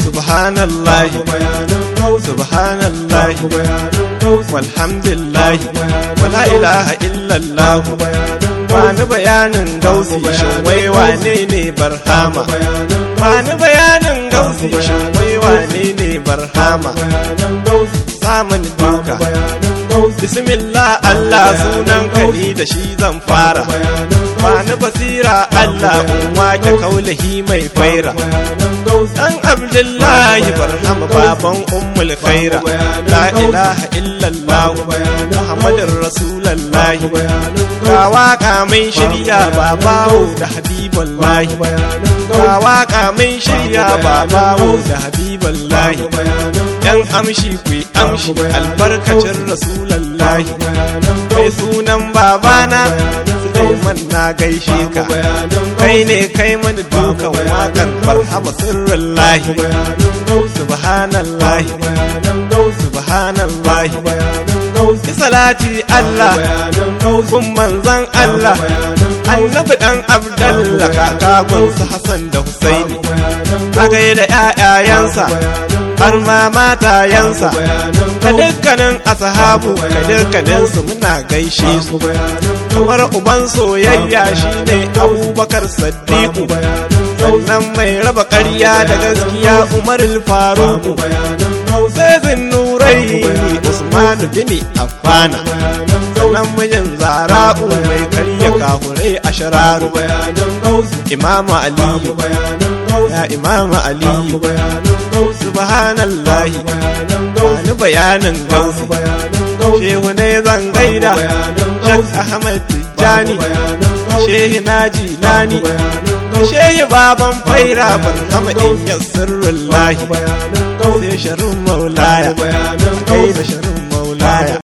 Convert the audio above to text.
subhanallahi subhanallahi walhamdulillahi wala ilaha illallah Bani bayanin gausi shin wai wane ne barhama Bani bayanin gausi shin wai wane ne barhama Samun duka Bismillah Allah sunan kani da shi zan fara Bani basira Allah in wake kaulahi mai faira Dan Abdullahi barhama baban ummul khaira La ilaha illallah Muhammadin Rasulallahi Ga waka mai shirya babawo da habiballahi Ga waka mai shirya babawo da habiballahi Yan amshi ku amshi albarkacin Rasulallahi Mai sunan babana Suleiman na gaishe ka Kai ne kai mani dukan wakan barhama sirrin lahi Subhanallahi Subhanallahi Ki salati Allah kun manzan Allah annabi dan Abdallah kakagun su Hassan da Husaini aka yi da ƴaƴayensa har ma matayensa da dukkanin ashabu da dukkanin su muna gaishe su kamar uban soyayya shine Abubakar Saddiqu sannan mai raba ƙarya da gaskiya Umar Faruku sai zinnurai Usman bin Affana sannan mijin zara'u mai karya kafurai a shararu imamu aliyu ya imamu aliyu subhanallahi wani bayanin gausu shehu ne zan gaida shak ahmad tijjani shehi naji nani shehi baban faira ban kama in yassirrin lahi sai sharin maulaya kai da sharin maulaya